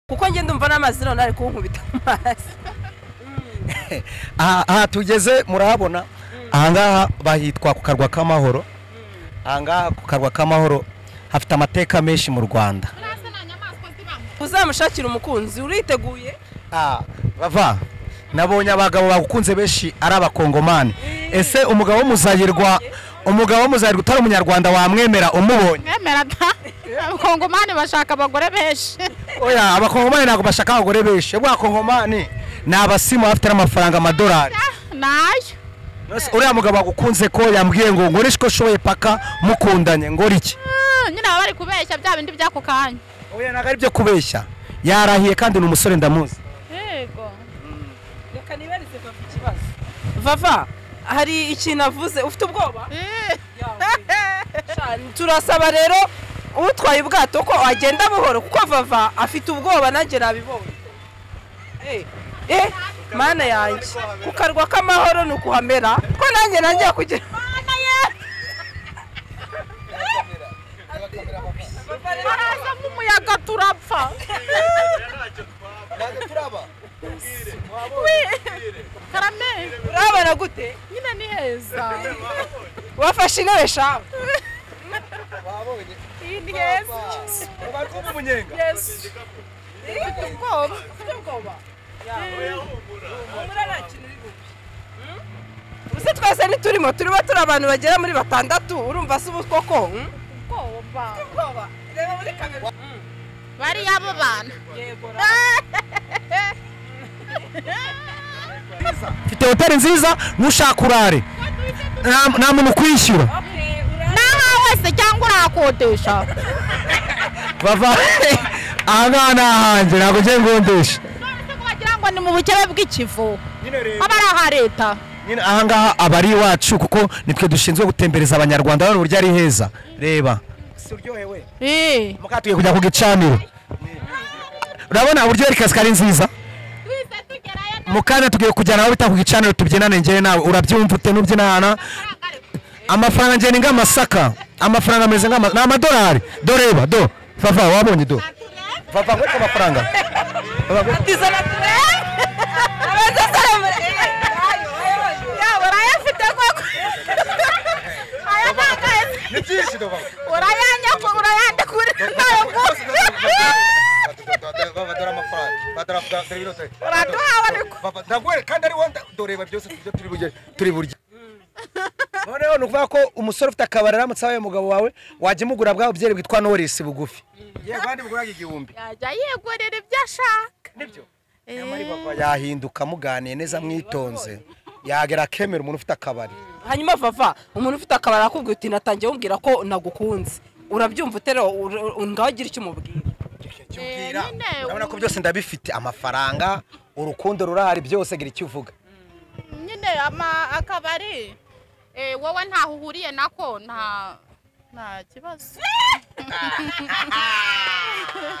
kuko njye ndumva n'amazi none ari kunkubita amazi aha aha tugeze murahabona ahangaha bahitwa ku karwa k'amahoro ahangaha ku karwa k'amahoro hafite amateka menshi mu rwanda Kurasa nta nyamaswa zibamo uzamushakira umukunzi uriteguye Ah, bava nabonye abagabo bagukunze benshi ari abakongomani ese umugabo w'umuzayirwa umugabo w'umuzayirwa utari umunyarwanda wamwemera umubonye mwemera da abakongomani bashaka abagore benshi oya abakongomani ntabwo bashaka abagore benshi ubwo abakongomani ni abasimu bafite n'amafaranga amadolari nayo Nose uriya mugabo wagukunze ko yambwiye ngo nkoreshe uko nshoboye paka mukundanye ngora iki Ah, nyine baba bari kubeshya bya bindi by'ako kanya oya ntabwo ari byo kubeshya yarahiye kandi ni umusore ndamuzi yego reka nibarize vava ikibazo vava hari ikintu avuze ufite ubwoba Sha, turasaba rero utwaye ubwato ko agenda buhoro kuko vava afite ubwoba nanjye nabibonye Eh, eh mana yanjye ku karwa k'amahoro ni ukuhamera ko nanjye nanjye kugira baraza nk'umuyaga turapfa karame urabona gute nyine ni heza wafashe intebe shawe iyi ni heza yesu mfite ubwoba uzi twese ntiturimo turimo turi abantu bagera muri batandatu urumva si ubukoko ubwoba reba muri kamera bariya bo bana mfite hoteli nziza nushaka urare nta- nta muntu ukwishyura naha wese cyangwa urahakodesha bava aha ngaha ni ahanjye ntabwo ngiye ngondesha none se wagira ngo ni mu bukebe bw'ikivu aba ari aha leta nyine aha ngaha aba ari iwacu kuko nitwe dushinzwe gutembereza abanyarwanda bano uburyo ari heza reba Eh. mukatuye kujya ku gicaniro urabona uburyo yari kasike ari nziza twese tugerayo nta mukanya tugiye kujyana aho bita ku gicaniro tubyinane njyewe nawe urabyumva ute nubyinana faranga ariko. amafaranga njye ni nk'amasaka amafaranga ameze nk'ama ni amadolari do reba do vava wabonye do vava nkwereke amafaranga Vava, nkwereke- tizana turebe abanza saramure Ya, urayafite koko aya ntabwo ayafite urayanyakura urayandikura ntayo ngufi uraduhawe ariko turi burya noneho ni ukuvuga ko umusore ufite akabari aramutse abaye umugabo wawe wajya umugura bwa bubyeri bwitwa norisi bugufi yego kandi bugura igihumbi yajya yigurira ibyo ashaka nibyo yahinduka muganiye neza mwitonze yagera akemera umuntu ufite akabari hanyuma vava umuntu ufite akabari akubwira uti natangiye umbwira ko nagukunze urabyumva utero ngaho ugira icyo umubwira Kimbwira, Eh, nyine, urabona ko byose ndabifite amafaranga urukundo rurahari byose gira icyo uvuga nyine ama- akabari eh, wowe ntaho uhuriye nako nta nta kibazo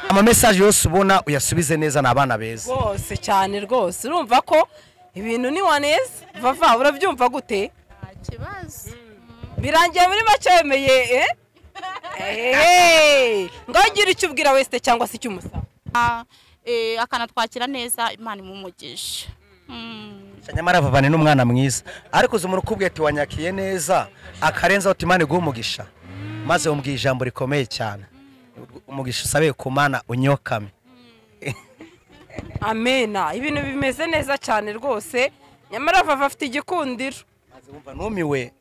amamesaje yose ubona uyasubize neza ni abana beza rwose cyane rwose urumva ko ibintu ni waneza vava urabyumva gute nta kibazo birangiye muri make wemeye eh? Ehehe! ngaho ugira icyo ubwira wese cyangwa se icyo umusaba Ah, eh, akanatwakira neza imana imumugisha Mm. nyamara vavane n'umwana mwiza ariko uzi umuntu ukubwiye ati wanyakiye neza akarenzaho uti imana iguhe umugisha maze umbwiye ijambo rikomeye cyane umugisha usabe ku mana unyokame amena ibintu bimeze neza cyane rwose nyamara vava afite igikundiro maze wumva numiwe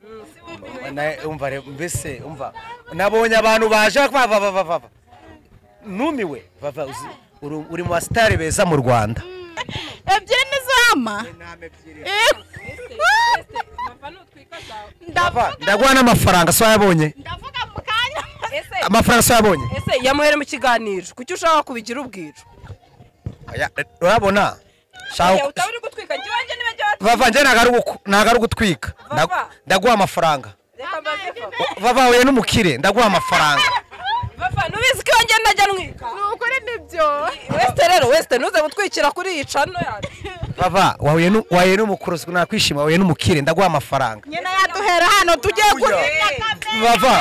Na- umva re- mbese umva nabonye abantu baje bavavavava numiwe vava uzi uri- uri mu basitari beza mu rwanda ebyiri ni zama Vava, ndaguha n'amafaranga so yabonye ndavuga mu kanya ese amafaranga so yabonye ese yamuhere mu kiganiro kuki ushaka kubigira ubwiro Aya, eh, urabona Oya, shaka utaba uri gutwika njye iwanjye niba njye watwika vava njye ntabwo ari ugu- ntabwo ari ugutwika Nda- Vava. ndaguha amafaranga reka mbaze vava vava huye n'umukire ndaguha amafaranga vava nubizi ko iwanjye ntajya ntwika ni ukuri nibyo wesite rero wesite ntuze gutwikira kuri iyi cano yacu vava wahuye nu- wahuye n'umukuruzi nakwishima wahuye n'umukire ndaguha amafaranga nyina yaduhera hano tugiye Oya. kurya vava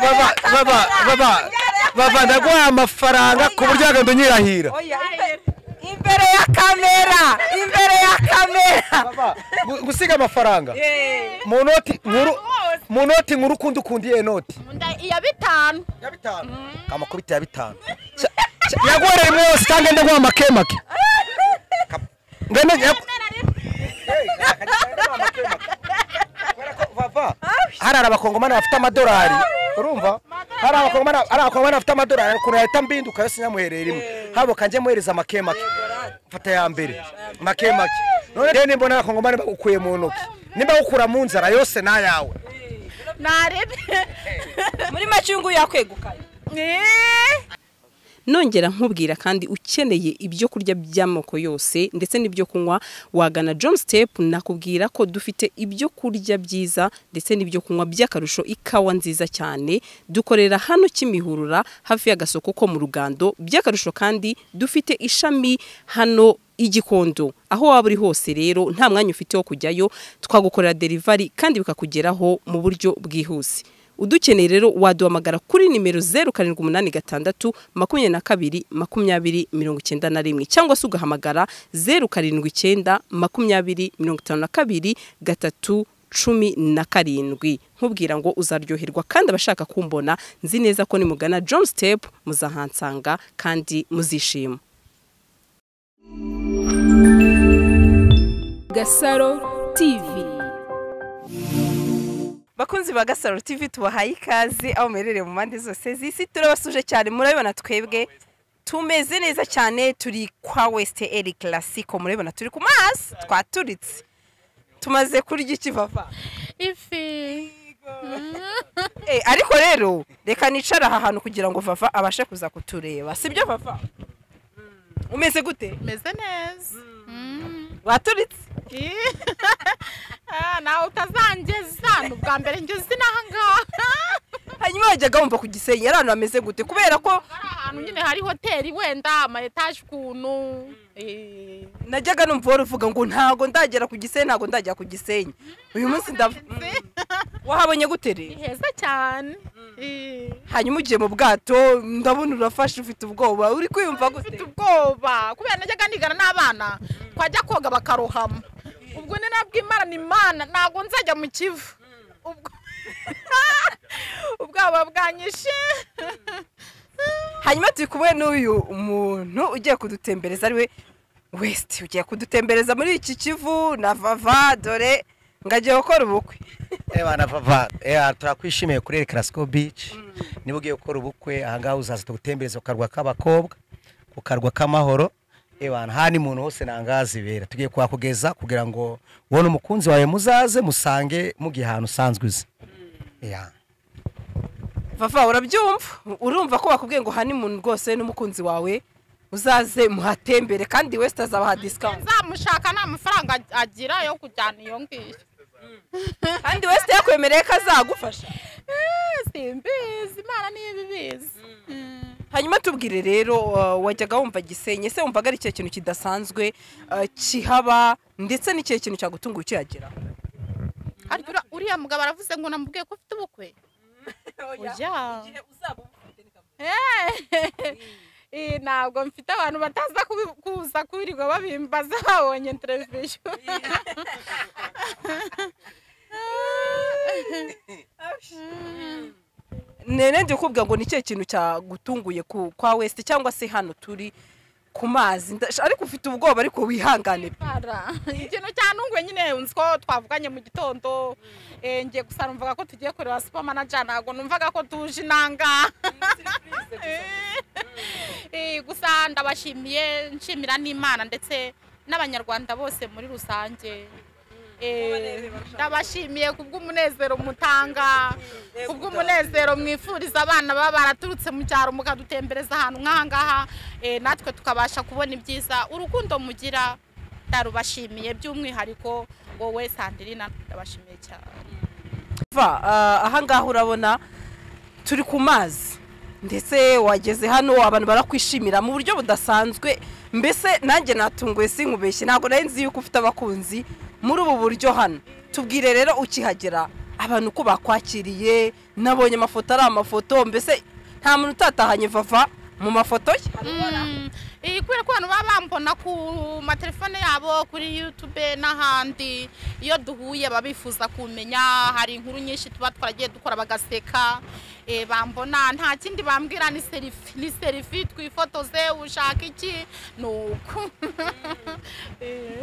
vava vava vava vava ndaguha amafaranga ku buryo wagenda unyirahira oya imbere- imbere ya kamera imbere ya kamera Vava, gu- gusiga amafaranga Eh, mu noti nkuru mu noti nkuru ukunda ukunda iyo noti Nda- iya bitanu ya bitanu kamakubita ya bitanu Cya- cya- yaguhereye imwe yose kandi ndaguha amakemake Ngende- yagu- hari abakongomani bafite amadolari urumva hari abakongomani hari abakongomani bafite amadolari ukuntu yahita mbinduka yose nyamuhereye rimwe habo kanjye muhereza make make mfata ya mbere make make none rero nimbona abakongomani bagukuye mu ntoki nimba gukura mu nzara yose n'ayawe narebe muri make uyu nguyu yakwegukanye nongera nkubwira kandi ukeneye ibyo kurya by'amoko yose ndetse n'ibyo kunywa wagana John Step nakubwira ko dufite ibyo kurya byiza ndetse n'ibyo kunywa by'akarusho ikawa nziza cyane dukorera hano Kimihurura hafi y'agasoko ko mu Rugando by'akarusho kandi dufite ishami hano igikondo aho waba uri hose rero nta mwanya ufite wo kujyayo twagukorera derivari kandi bikakugeraho mu buryo bwihuse udukeneye rero waduhamagara kuri nimero zeru karindwi umunani gatandatu makumyabiri na kabiri makumyabiri mirongo icyenda na rimwe cyangwa se ugahamagara zeru karindwi icyenda makumyabiri mirongo itanu na kabiri gatatu cumi na karindwi nkubwira ngo uzaryoherwa kandi abashaka kumbona nzi neza ko nimugana John Step muzahansanga kandi muzishima Gasaro TV. bakunzi ba gasaro tv tubahaye ikaze aho muherereye mu mpande zose z'isi turabasuje cyane murabibona twebwe tumeze neza cyane turi kwa west eri classico murabibona turi ku mazi twaturitse tumaze kurya iki vava ifi Eh, ariko rero reka nicara aha hantu kugira ngo vava abashe kuza kutureba sibyo vava umeze gute meze neza Mm. waturitse Ih. Ah, nawe utazangeza ni ubwa mbere ngeze n'aha ngaha hanyuma wajyaga wumva ku gisenyi ari ahantu hameze gute kubera ko hari ahantu nyine hari hoteli wenda ama etaje ukuntu Eh, najyaga numva wari uvuga ngo ntago ndagera ku gisenyi ntago ndagera ku gisenyi uyu munsi ndav wahabonye gute ni rero heza cyane Eh, hanyuma ugiye mu bwato ndabona urafashe ufite ubwoba uri kwiyumva mfite gute ubwoba kubera najyaga nigana n'abana twajya koga bakarohama ubwo ni nabwo imana imana ntabwo nzajya mu kivu ubwo ubwoba bwanyishe hanyuma turi kumwe n'uyu muntu ugiye kudutembereza ariwe wesiti ugiye kudutembereza muri iki kivu na vava dore ngo agiye gukora ubukwe ebana vava eh, turakwishimiye kuri Classico Beach niba ugiye gukora ubukwe aha ngaha uzaza tugutembereza ku karwa k'abakobwa ku karwa k'amahoro ebana hano umuntu hose ntangaha zibera tugiye kuhakugeza kugira ngo ubone umukunzi wawe muzaze musange mugiye ahantu usanzwe uzi Yeah. vava urabyumva urumva ko bakubwiye ngo honeymoon rwose n'umukunzi wawe uzaze muhatembere kandi wesiti azabaha disikawunti nzamushaka nta mafaranga agira yo kujyana iyo ngiyo kandi wesiti yakwemereye ko azagufasha Eh, simbizi imana niyo ibibizi Mm. hanyuma tubwire rero uh, wajyaga wumva gisenyi ese wumvaga ari ikihe kintu kidasanzwe uh, kihaba ndetse n'ikihe kintu cyagutunguye ukihagera ariko ura- uriya mugabo aravuze ngo namubwiye ko ufite ubukwe oya Eh, ntabwo mfite abantu bataza kubi- kuza kubirirwa babimbaza babonye televiziyo nene ndi kukubwira ngo ni ikihe kintu cyagutunguye ku- kwa wesiti cyangwa se hano turi ku mazi Nda- ariko ufite ubwoba ariko wihangane Bara. ikintu cyantunguye nyine nzi ko twavuganye mu gitondo Eh, ngiye gusa numvaga ko tugiye kureba supermanager ntabwo numvaga ko tuje inanga Eh, gusa ndabashimiye nshimira n'imana ndetse n'abanyarwanda bose muri rusange Eh, ndabashimiye kubw'umunezero mutanga kubw'umunezero mwifuriza abana baba baraturutse mu cyaro mukadutembereza ahantu nk'aha ngaha Eh, natwe tukabasha kubona ibyiza urukundo mugira ndarubashimiye by'umwihariko wowe sandirina ndabashimiye cyane va ah, aha ngaha urabona turi ku mazi ndetse wageze hano abantu barakwishimira mu buryo budasanzwe mbese nanjye natunguwe sinkubeshye ntabwo nari nzi yuko ufite abakunzi muri ubu buryo hano tubwire rero ukihagera abantu uko bakwakiriye nabonye amafoto ari amafoto mbese nta muntu utatahanye vava mu mafoto ye Mm, iyi kubera ko abantu baba bambona ku matelefone yabo kuri yutube n'ahandi iyo duhuye baba bifuza kumenya hari inkuru nyinshi tuba twaragiye dukora bagaseka Eh, bambona nta kindi bambwira ni serifi ni serifi twifotoze ushaka iki ni uku Eh,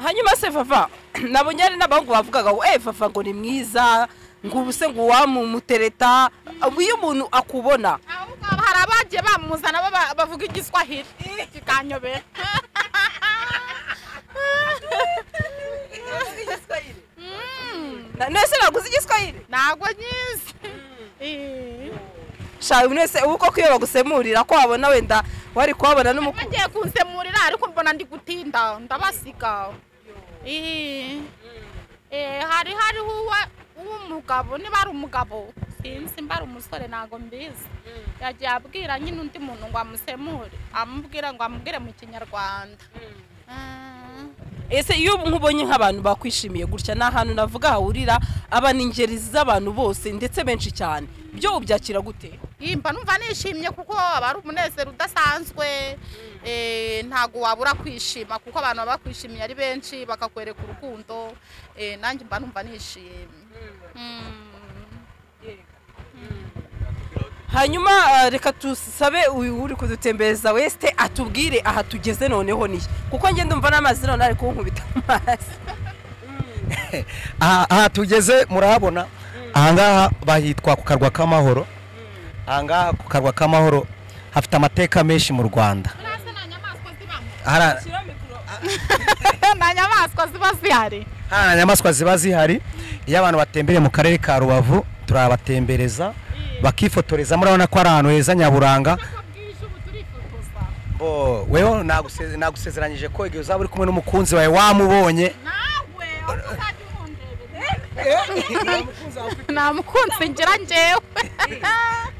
hanyuma se vava nabonye hari n'abahungu bavugaga ngo eee vava ngo ni mwiza ngo ubu se ngo uwamumutereta ubu iyo umuntu akubona aho ngaho hari abagiye bamuzana baba- bavuga igiswahili kikanyobera Mm, Na- nese naguze igiswahili ntabwo nyizi Eh. shawe mwese ubu koko iyo bagusemurira ko wabona wenda wari kuhabona n'umukuru bagiye kunsemurira ariko mbona ndi gutinda ndabasiga Ihi. Eh, hari hariho uwa- uw'umugabo niba ari umugabo sinzi mba ari umusore ntabwo mbizi yagiye abwira nyine undi muntu ngo amusemure amubwira ngo amubwire mu kinyarwanda Ah. ese iyo ubu nkubonye nk'abantu bakwishimiye gutya ni ahantu navuga hahurira aba ni ingeri z'abantu bose ndetse benshi cyane byo ubyakira gute yimba numva nishimye kuko aba ari umunezero udasanzwe Eh, ntabwo wabura kwishima kuko abantu baba bakwishimiye ari benshi bakakwereka urukundo Eh, nanjye mba numva nishimye Mm. hanyuma ah, reka tusabe uyu uri kudutembereza wese atubwire aha tugeze noneho niyo kuko njye ndumva n'amazi none ari kunkubita amazi aha aha tugeze murahabona ahangaha bahitwa ku karwa k'amahoro ahangaha ku karwa k'amahoro hafite amateka menshi mu rwanda Ese nta nyamaswa zibamo hari nta nyamaswa ziba zihari hari inyamaswa ziba zihari iyo abantu batembereye mu karere ka rubavu turabatembereza bakifotoreza murabona ko ari ahantu heza nyaburanga Bo, weho naguse- nagusezeranyije ko igihe uzaba uri kumwe n'umukunzi wawe wamubonye nawe uzajya umundebera nta mukunzi ngira njyewe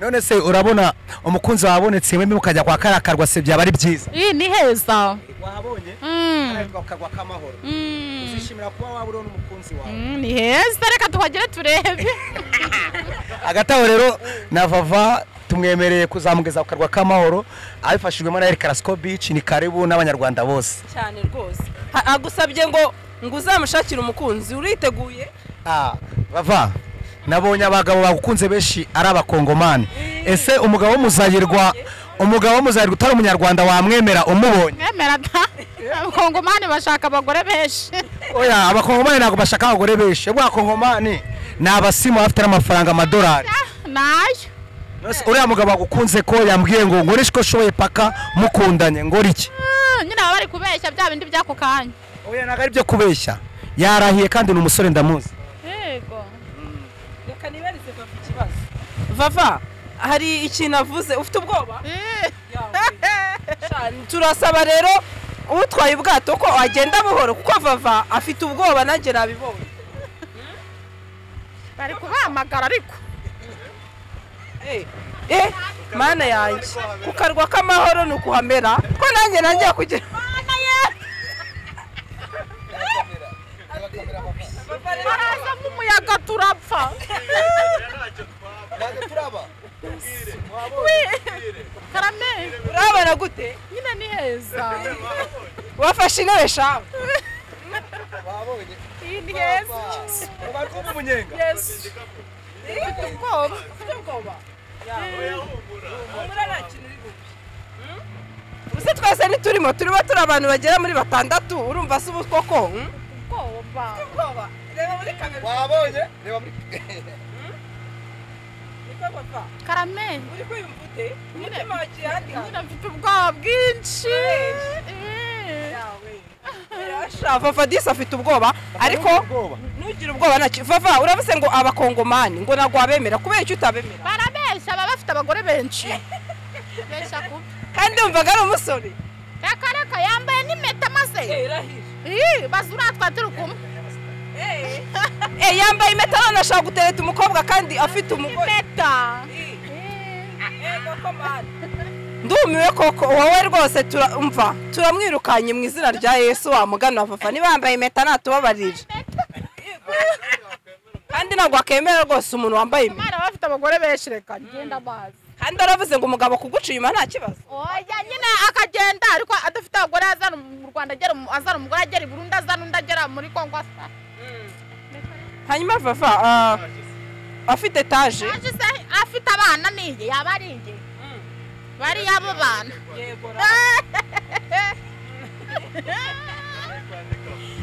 none se urabona umukunzi wabonetse wemye ukajya kwa kariya karwa se byaba ari byiza iyi ni heza wahabonye Mm. ku karwa k'amahoro Mm. uzishimira kuba waba uriho n'umukunzi wawe Mm, ni heza reka tuhagere turebe hagati aho rero na vava tumwemereye kuzamugeza ku karwa k'amahoro abifashijwemo na erikarasiko bici ni karibu n'abanyarwanda bose cyane rwose Ha- agusabye ngo ngo uzamushakire umukunzi uriteguye Ah, bava nabonye abagabo bagukunze benshi ari abakongomani ese umugabo w'umuzayirwa umugabo w'umuzayirwa utari umunyarwanda wamwemera umubonye mwemera da abakongomani bashaka abagore benshi oya abakongomani ntabwo bashaka abagore benshi ubwo abakongomani ni abasimu bafite n'amafaranga amadolari nayo Nonese uriya mugabo wagukunze ko yambwiye ngo nkoreshe ko shoboye paka mukundanye ngora iki Ah, nyine baba bari kubeshya bya bindi by'ako kanya oya ntabwo ari byo kubeshya yarahiye kandi ni umusore ndamuzi yego reka nibarize vava ikibazo vava hari ikintu avuze ufite ubwoba Eh, Cyane. turasaba rero utwaye ubwato ko agenda buhoro kuko vava afite ubwoba nanjye nabibonye bari kubahamagara ariko Eh, eh, mana yanjye ku karwa k'amahoro ni ukuhamera ko nanjye nanjye kugira baraza nk'umuyaga turapfa karame urabona gute nyine ni heza wafashe intebe shawe iyi ni heza yesu ufite ubwoba ubuse twese ntiturimo turimo turi abantu bagera muri batandatu urumva se ubu koko hmm? ubwoba wabonye reba muri karame Umutima nyine mfite ubwoba bwinshi Eh. Sha, vava disi afite ubwoba ariko ntugire ubwoba ntacyo vava uravuze ngo abakongomani ngo ntabwo wabemera kubera icyo utabemera barabeshya baba bafite abagore benshi beshya kubi kandi wumvaga ari umusore reka reka yambaye n'impeta maze Ih, baza uratwa turi kumwe Eh, yambaye impeta none ashaka gutereta umukobwa kandi afite umugore impeta ndumiwe koko wowe rwose turamva turamwirukanye mu izina rya yesu wamugana vafa niba yambaye impeta natubabarira kandi ntabwo wakemera rwose umuntu wambaye impeta bari baba bafite abagore benshi reka ngenda amazi kandi waravuze ngo umugabo kuguca inyuma nta kibazo oya nyine akagenda ariko adafite abagore azana mu rwanda agera mu- azana umugore agera i burundi azana undi agera muri kongo asa hanyuma vava ah, afite etaje Yaje se afite abana niye yaba ari inge bariya abo bana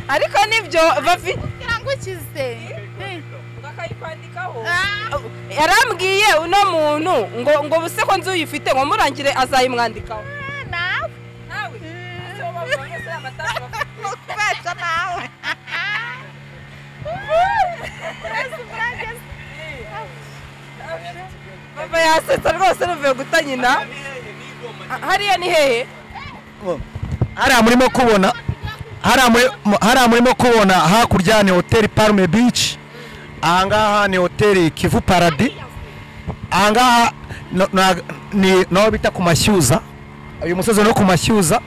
ariko nibyo vavi kugira ngo ukize akayikwandikaho Ah. yarambwiye uno muntu ngo ngo ubuse ko nzu uyifite ngo murangire azayimwandikaho nawe nawe kubeshya nawe baba yasetsa rwose ruvuye guta nyina hariya ni hehe hariya murimo kubona hariya muri- mu- hariya murimo kubona hakurya ni hoteli parume bici ahangaha ni hoteli kivu paradi ahangaha no- na- ni naho bita ku mashyuza uyu musozi no ku mashyuza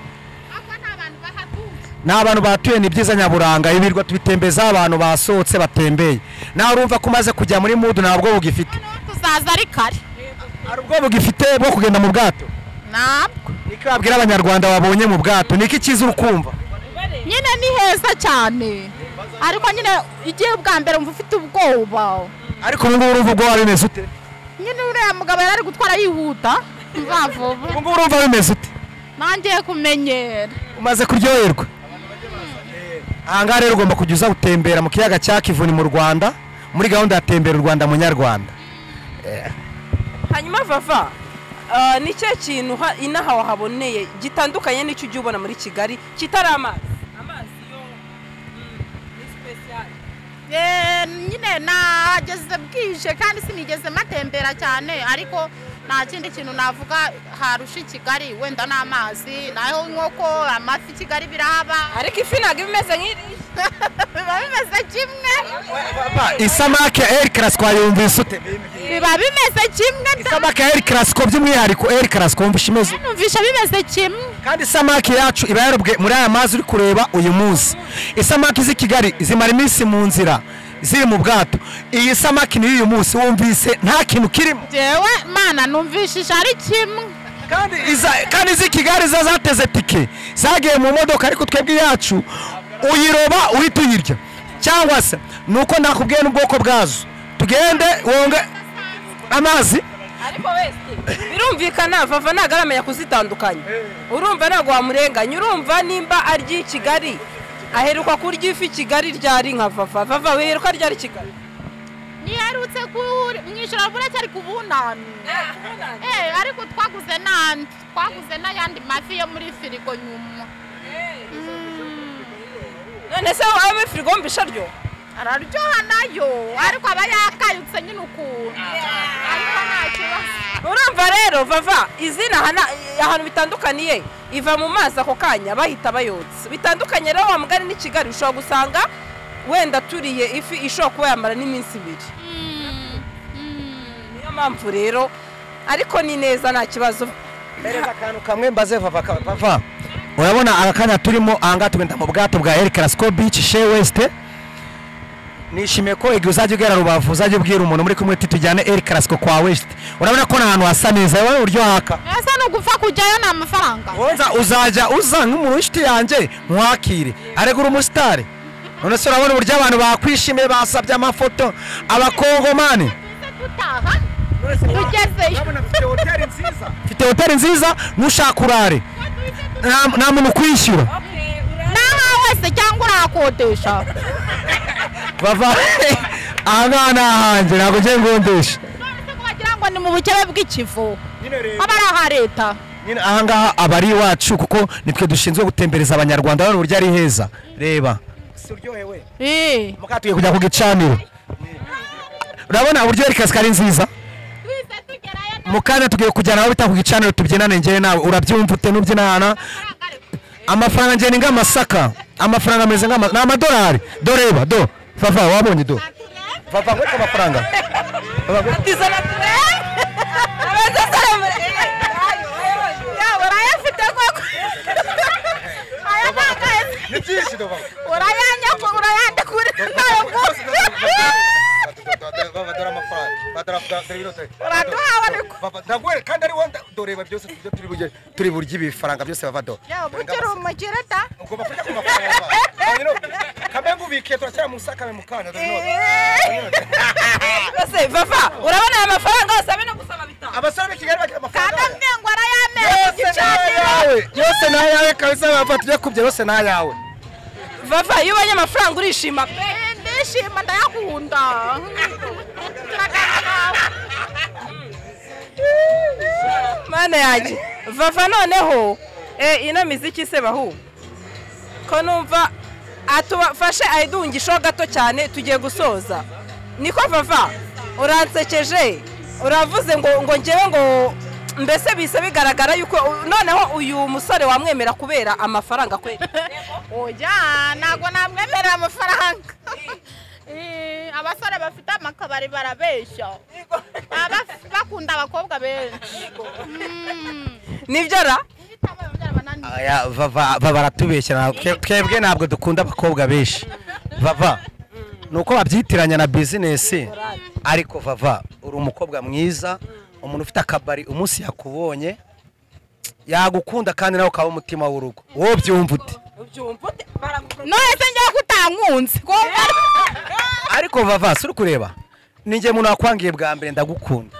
ahubwo ni abantu bahatuye ni abantu batuye ni byiza nyaburanga ibirwa tubitembezaho abantu basohotse batembeye nawe urumva ko umaze kujya muri mudu ntabwo bugifite noneho tuzaza ari kare hari ubwo bugifite bwo kugenda mu bwato ntabwo niko babwira abanyarwanda babonye mu bwato niko icyiza uri kumva nyine ni heza cyane ariko nyine igihe bwa mbere mva ufite ubwoba ariko ubu ngubu urumva ubwo waba bimeze ute nyine uriya mugabo yari ari gutwara yihuta mva vuba ubu ngubu urumva bimeze ute nangiye kumenyera umaze kuryoherwa ahangaha rero ugomba kujya uza gutembera mu kiyaga cya kivuni mu rwanda muri gahunda ya tembera u rwanda munyarwanda hanyuma vava ah, ni cya kintu ha- inaha wahaboneye gitandukanye n'icyo ujya ubona muri kigali kitari amazi amazi yo ni special Eh, nyine nageze bwije kandi sinigeze matembera cyane ariko nta kindi kintu navuga harusha i kigali wenda n'amazi naho nkoko amafi i kigali birahaba ariko ifi ntabwo iba imeze nk'iri biba bimeze kimwe isamake ya eri karasiko yumvise ute biba bimeze kimwe da- isamake ya eri karasiko by'umwihariko eri karasiko wumva imeze numvisha bimeze kimwe kandi isamaki yacu iba yarobwe muri aya mazi uri kureba uyu munsi isamaki z'i kigali zimara iminsi mu nzira ziri mu bwato iyi samaki ni iy'uyu munsi wumvise nta kintu kirimo jewe mana numvishije ari kimwe kandi iza- kandi iz'i kigali zo zateze tike zagiye mu modoka ariko twebwe iyacu uyiroba uhita uyirya cyangwa se ni uko nakubwiye n'ubwoko bwazo tugende wonge amazi ariko wese birumvikana vava ntabwo aramenya kuzitandukanya urumva ntabwo wamurenganya urumva nimba arya i kigali aheruka kurya ifi i kigali ryari nka vava vava wiheruka ryari i kigali niherutse kuri mwishyura buracyari ku bunani Eh, ariko twaguze n'andi twaguze n'ayandi mafi yo muri firigo nyuma none se wowe muri firigo wumva isharyo araryoha nayo ariko aba yakayutse nyine ukuntu ariko nta kibazo urumva rero vava izina hana- ahantu bitandukaniye iva mu mazi ako kanya bahita bayotsa bitandukanye rero wa mugari n'i kigali ushobora gusanga wenda turiye ifi ishobora kuba yamara n'iminsi ibiri niyo mpamvu rero ariko ni neza nta kibazo Mpereza akantu kamwe mbaze vava ka- vava urabona aka kanya turimo ahangaha tugenda mu bwato bwa El Clasico Beach Shea West nishimiye ko igihe uzajya ugera rubavu uzajya ubwira umuntu muri kumwe uti tujyane El Clasico kwa West urabona ko ni ahantu hasa neza wowe uryo haka ese ni ugupfa kujyayo ni amafaranga Wonza uzajya uza nk'umuntu w'inshuti yanjye nkwakire aregura umusitari none se urabona uburyo abantu bakwishimiye basabye amafoto abakongomani Tuze dutaha tugezeyo mfite hoteli nziza ntushaka urare nta- nta muntu ukwishyura n'aha wese cyangwa urahakodesha bava ahangaha ni ahanjye ntabwo ngiye ngondesha none ko bagira ngo ni mu bukebe bw'ikivu aba ari aha leta nyine ahangaha aba ari iwacu kuko nitwe dushinzwe gutembereza abanyarwanda urabona uburyo ari heza reba Eh, muka tugiye kujya ku gicaniro urabona uburyo eri kasike ari nziza tuze tugerayo nta mukanya tugiye kujyana aho bita ku gicaniro tubyinane njyewe nawe urabyumva ute nubyinana mafaranga ariko. amafaranga njye ni nk'amasaka amafaranga ameze nk'ama ni amadolari do reba do vava wabonye do vava ngwete amafaranga Vava, ngwetse- atizana turebe abanza asaramure yaba urayafite koko Aya ntabwo ahetse. urayanya ku urayanda kuri nayo gusa badora amafaranga badora Uraduha ariko. ndaguhere kandi ari wowe ndoreba byose ibyo turi burye turi burye ibifaranga byose bavado Yo, bukiri umukire da ugomba kurya ku mafaranga kambe ngubikiye turashyira mu sakame mu kana dore none. Ese vava urabona aya mafaranga yose abe no gusaba bitanu abasore b'i kigali bagira kandi amafaranga yabo. amwe ngo arayamereye yose ni ayawe yose ni ayawe kabisa bafata ibyo kubye yose ni ayawe vava iyo ubonye amafaranga urishima pe. ndishima ndayakunda mana yanjye vava noneho eh, ino miziki se bahu ko numva atufashe ayidungisho gato cyane tugiye gusoza niko vava uransekeje uravuze ngo ngo ngewe ngo mbese bise bigaragara yuko noneho uyu musore wamwemera kubera amafaranga kweri oya ntabwo namwemerera amafaranga Eh, abasore bafite amakabari barabeshya Baba baf- bakunda abakobwa benshi Mm. nibyo ra Ihitamo yongera bananira. Aya, vava vava aratubeshyira Twe- twebwe ntabwo dukunda abakobwa benshi vava ni uko babyitiranya na bizinesi ariko vava uri umukobwa mwiza umuntu ufite akabari umunsi yakubonye yagukunda kandi nawe ukaba umutima w'urugo wowe byumva ute none se njyewe ko utankunze ko ariko vava si uri kureba ninjye umuntu wakwangiye bwa mbere ndagukunda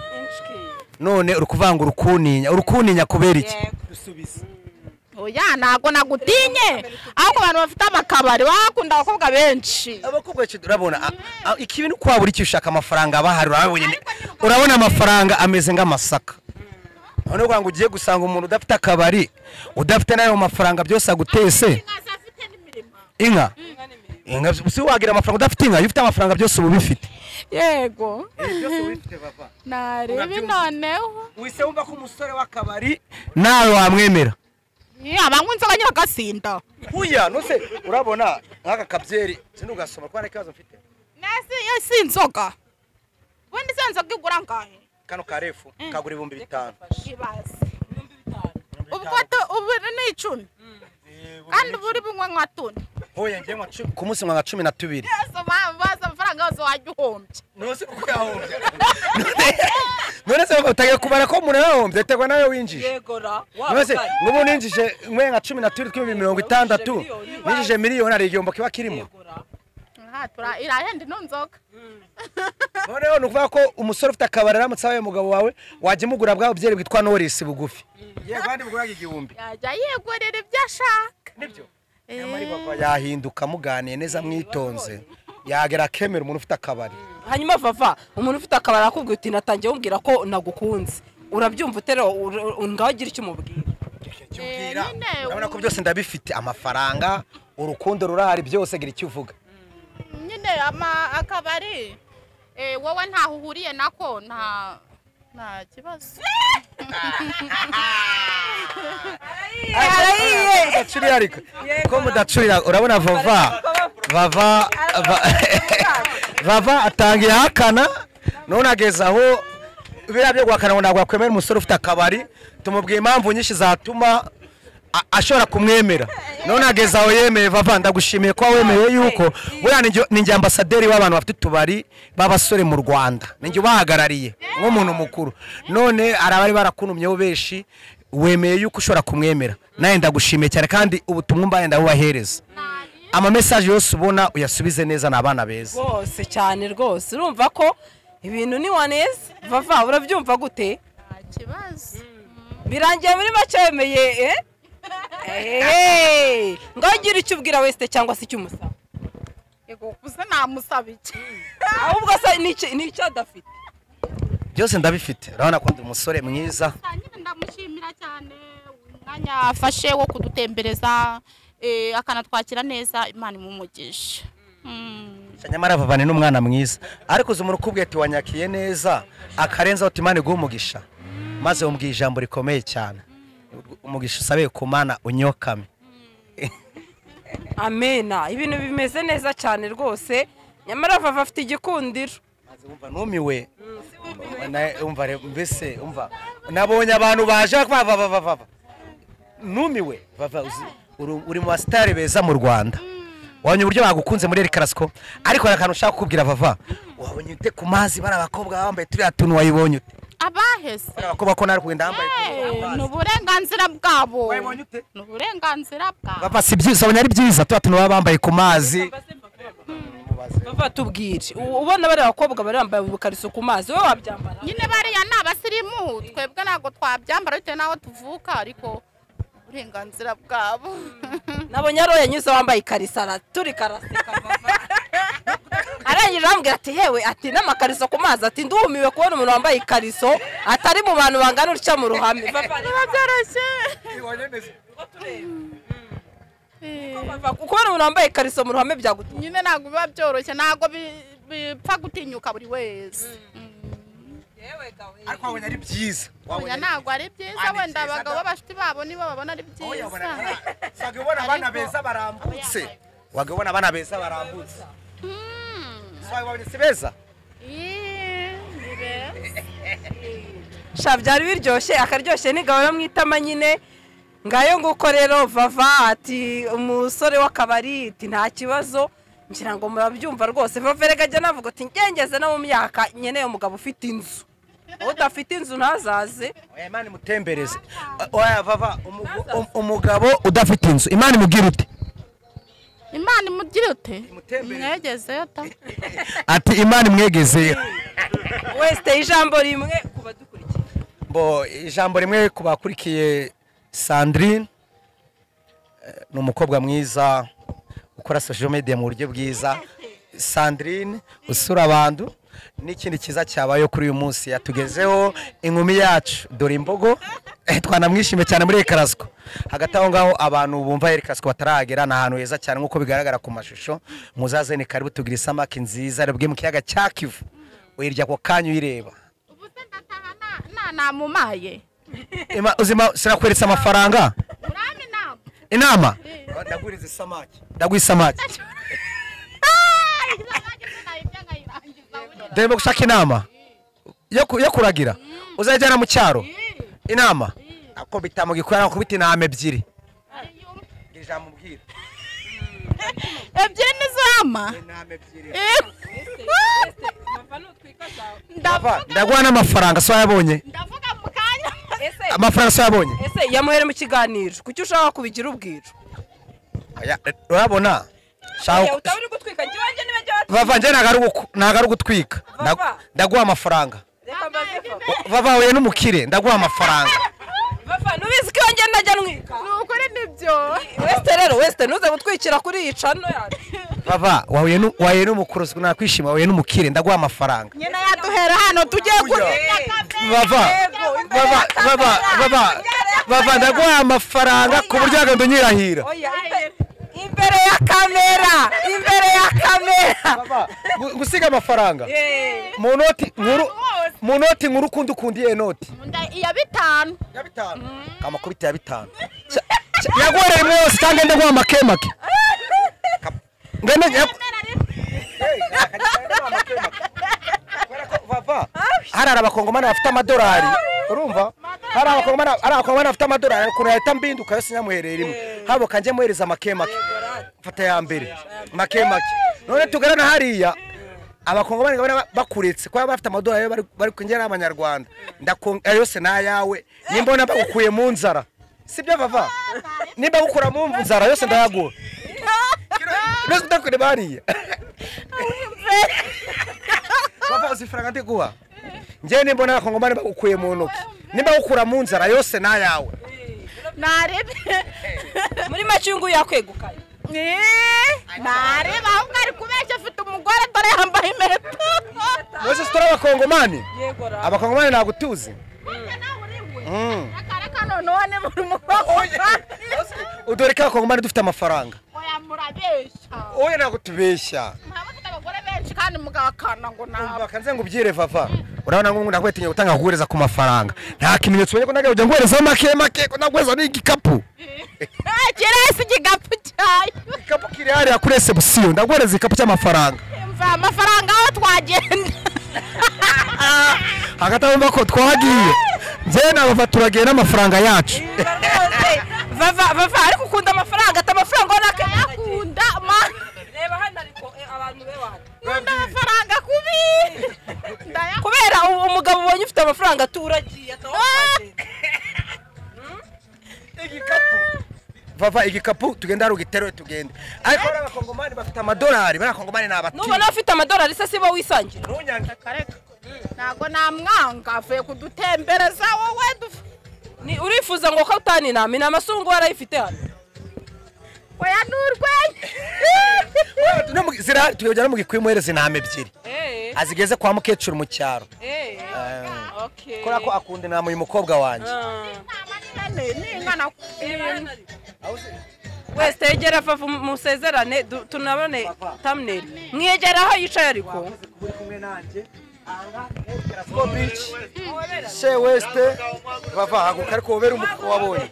none uri kuvanga urukuninya urukuninya kubera iki oya ntabwo nagutinye ariko abantu bafite amakabari bakunda abakobwa benshi abakobwa benshi urabona a- a- iki bintu kwabura icyo ushaka amafaranga aba ahari urabonye ni- urabona amafaranga ameze nk'amasaka none kugira ngo ugiye gusanga umuntu udafite akabari udafite n'ayo mafaranga byose agutese inka inka si wagira amafaranga udafite inka iyo ufite amafaranga byose uba ubifite yego narebe noneho wise wumva ko umusore w'akabari nawe wamwemera abankunze abanyura agasinda huya nose urabona nk'aka kabyeri sindi ugasoma ko hari ikibazo mfite nasi si inzoga ubundi se nzoga igura ngahe kano karefu kagura ibihumbi bitanu ibaze ubwo tu- ubu ni icumi kandi ubu uri bunywa nka tune huye njye nywa cumi- ku munsi nywa nka cumi na tubiri yose bazi amafaranga yose wajya uhombye nose kuko yahombye none se utagiye kubara ko umuntu yahombye biterwa nawe winjije none se nk'ubu ninjije nk'ubu nka cumi na tubiri tw'ibihumbi mirongo itandatu ninjije miliyoni hari igihombo kiba kirimo Aha, tura- irahenda ino nzoga noneho ni ukuvuga ko umusore ufite akabari aramutse abaye umugabo wawe wajya umugura bwa bubyeri bwitwa norisi bugufi yego kandi bugura igihumbi yajya yigurira ibyo ashaka nibyo Eh, yahinduka muganiye neza mwitonze yagera akemera umuntu ufite akabari hanyuma vava umuntu ufite akabari akubwira uti natangiye umubwira ko nagukunze urabyumva uterera ngaho ugira icyo umubwira Kimbwira. Eh, nyine, urabona ko byose ndabifite amafaranga urukundo rurahari byose gira icyo uvuga nyine ama- akabari eh, wowe ntaho uhuriye nako nta nta kibazo mudacurira ariko ko mudacurira urabona vava vava va- vava atangiye ahakana none ageze aho biriya byo guhakana ngo ntabwo wakwemera umusore ufite akabari tumubwiye impamvu nyinshi zatuma a- ashobora kumwemera none ageze aho yemeye vava ndagushimiye ko wemeye yuko buriya ninjye- ninjye ambasaderi w'abantu bafite utubari b'abasore mu rwanda ninjye ubahagarariye nk'umuntu mukuru none hari abari barakunumyeho benshi wemeye yuko ushobora kumwemera nawe ndagushimiye cyane kandi ubutumwa mbaye ndabubahereza amamesaje yose ubona uyasubize neza ni abana beza rwose cyane rwose urumva ko ibintu ntiwaneze vava urabyumva gute nta kibazo birangiye muri make wemeye eh? Ehehe. ngaho ugira icyo ubwira wese cyangwa se icyo umusaba yego kuze namusaba iki ahubwo se ni iki- ni icyo adafite byose ndabifite urabona ko ndi umusore mwiza nyine ndamushimira cyane umwanya afashe wo kudutembereza eh, akanatwakira neza imana imumugisha Mm. nyamara vavane n'umwana mwiza ariko uzi umuntu ukubwiye ati wanyakiye neza akarenzaho uti imana iguhe umugisha maze umubwiye ijambo rikomeye cyane umugisha usabe ku mana unyokame amena ibintu bimeze neza cyane rwose nyamara vava afite igikundiro maze wumva numiwe Na- umva re- mbese umva nabonye abantu baje bava bava bava, bava numiwe vava uzi uri- uri mu basitari beza mu rwanda wabonye uburyo bagukunze muri Erikarasiko ariko hari akantu ushaka kukubwira vava wabonye ute ku mazi bari abakobwa bambaye turiya tuntu wayibonye ute abaheze bari abakobwa ko nari kugenda bambaye Eh, turiya ni tuntu uburenganzira bwabo Wayibonye ute? ni uburenganzira bwabo bava si byiza wabonye ari byiza turiya tuntu baba bambaye ku mazi bava tubwire U- ubona bariya bakobwa bari bambaye ubukariso ku mazi wowe wabyambara nyine bariya ni abasirimu twebwe ntabwo twabyambara bitewe n'aho tuvuka ariko uburenganzira bwabo nabonye ari yanyuze wambaye ikariso ara- turi karaseka vava. arangije arambwira ati hewe ati n'amakariso ku mazi ati ndumiwe kubona umuntu wambaye ikariso atari mu bantu bangana utya mu ruhame Vava, biba byoroshye vava, kubona umuntu wambaye ikariso mu ruhame byagutuma nyine ntabwo biba byoroshye ntabwo bi- bipfa gutinyuka buri wese ariko wabonye ari byiza oya ntabwo ari byiza wenda abagabo b'abashuti babo nibo babona ari byiza wagabona abana Ariko- beza barambutse wagabona abana beza barambutse So, wabonye si beza Ih, ni beza. sha byari biryoshye akaryoshye ntigahora mu itama nyine ngayo nguko rero vava ati umusore w'akabari ati nta kibazo ngira ngo murabyumva rwose vava rega ajya navuga ati ngengeze no mu myaka nkeneye umugabo ufite inzu udafite inzu ntazaze Oya, imana imutembereze oya vava umu- um- umugabo udafite inzu imana imubwira ute imana imugire ute Imutembereze. mwegezeyo ta ati imana imwegezeyo wese ijambo rimwe ku badukurikiye bo ijambo rimwe ku bakurikiye sandrine eh, ni umukobwa mwiza ukora social media mu buryo bwiza sandrine usura abantu n'ikindi cyiza cyabayeho kuri uyu munsi yatugezeho inkumi yacu dore imbogo Eh, twanamwishimiye cyane muri Erikarasiko hagati aho ngaho abantu bumva Erikarasiko bataragera ni ahantu heza cyane nk'uko bigaragara ku mashusho muzaze ni karibu tugire isamaki nziza ribwe mu kiyaga cya kivu uyirya ako kanya uyireba ubu se ndataha na- na- namumaye Ema, uzima sinakweretse amafaranga urame inama inama Eh. ndaguriza isamaki ndaguha isamaki ndemo gushaka inama yo ku- yo kuragira uzajyana mu cyaro inama ako bitamugikora nakubita intama ebyiri Ngira ijambo umbwira ebyiri n'izama intama ebyiri Papa, ndavuga ndaguha n'amafaranga so yabonye ndavuga mu kanya ese amafaranga so yabonye ese yamuhere mu kiganiro kuki ushaka kubigira ubwiro Aya, eh, urabona Oya, shaka utaba uri gutwika njye wanjye niba njye watwika. vava njye ntago ari ugu- ntago ari ugutwika Ndagu- Vava. ndaguha amafaranga Reka mbaze Vava. vava huye n'umukire ndaguha amafaranga Vava, nubizi ko iyo njye najya ntwika ni ukuri nibyo wese rero wese ntuze gutwikira kuri iyi cano yacu bava wahuye nu- wahuye n'umukuru nakwishima wahuye n'umukire ndaguha amafaranga nyina yaduhera hano tugiye kurya bava bava bava bava bava ndaguha amafaranga ku buryo wagenda unyirahira oya imbe- imbere ya kamera imbere ya kamera Gu- gusiga amafaranga Eh, mu noti nkuru mu noti nkuru ukundi ukundi iyo noti Nda- iya bitanu ya bitanu amakubita ya bitanu Cya- cya- yaguhereye imwe yose cyangwa ndaguha amakemake Kap- ngende nyap- Hey, ndaguha amakemake. Kubera ko vava hari abakongomani bafite amadolari urumva hari abakongomani hari abakongomani bafite amadolari ukuntu yahita mbinduka yose nyamuherera imwe habuka njye muhereza amakemake mfata ya mbere makemake none tugarana hariya abakongomani ngabona bakuretse kuba bafite amadolari yo bari- bari kwinjira n'abanyarwanda ndakon- ayo yose ni ayawe nimbona bagukuye mu nzara sibyo vava nimba gukura mu nzara yose ndayaguha Rwose ndakureba hariya Papa uzifaranga ndiguha njyewe nimbona abakongomani bagukuye mu ntoki nimba gukura mu nzara yose ni ayawe narebe muri make uyu nguyu yakwegukanye nareba ahubwo ari kubeshya afite umugore dore yambaye impeta mwese sitora abakongomani yego ra abakongomani ntabwo utuzi Mm. reka reka noneho niba uri umukobwa dore ko abakongomani dufite amafaranga oya murabeshya wowe ntabwo tubeshya mwaba mufite abagore benshi kandi mugahakana ngo nabo bakanze ngo ubyire vava urabona ngo ndakwetinye gutanga kuguhereza ku mafaranga nta kimenyetso ubonye ko nagerageje nguherezaho make make ko naguhereza n'igikapu kirahise igigapu cyayo igikapu kiri hariya kuri resebusiyo ndaguhereza igikapu cy'amafaranga mva amafaranga aho twagenda hagati aho mba ko twagiye njyewe nabava turagiye n'amafaranga yacu Vava, vava, ariko ukunda amafaranga ati amafaranga ubona ko akunda ma vava igikapu tugenda hari ugiterure tugende ariko bariya bakongomani bafite amadolari bariya bakongomani ni abatiyi nubona ufite amadolari se si bo wisangira ntunyange reka reka ntabwo namwanga avuye kudutembereza wowe duf- Ni- urifuza ngo ko utaninama inama se ubungubu warayifite hano oya ni urwenya No mu- zirahari tugenda no mu gikwimuhereza intama ebyiri Eh, azigeze kwa mukecuru mu cyaro eh, Eh, okay. kubera ko akunda intama uyu mukobwa wanjye Ah. ningana wese tegera vava musezerane du- tunabone thumbnail mwegera aho yicaye ariko Go beach she west bava haguruka ariko wobere umugabo wabonye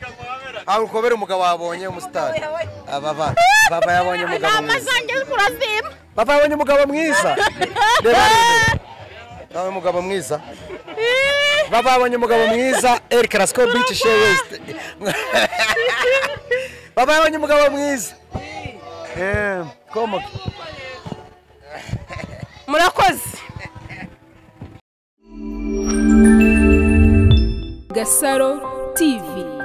haguruka wobere umugabo wabonye umusitari Ah, bava bava yabonye umugabo inama mwiza zanjye kurazima bava yabonye umugabo mwiza reba nawe umugabo mwiza bava yabonye umugabo mwiza El Carrasco Beach she west bava yabonye umugabo mwiza eh komo murakoze Gasaro TV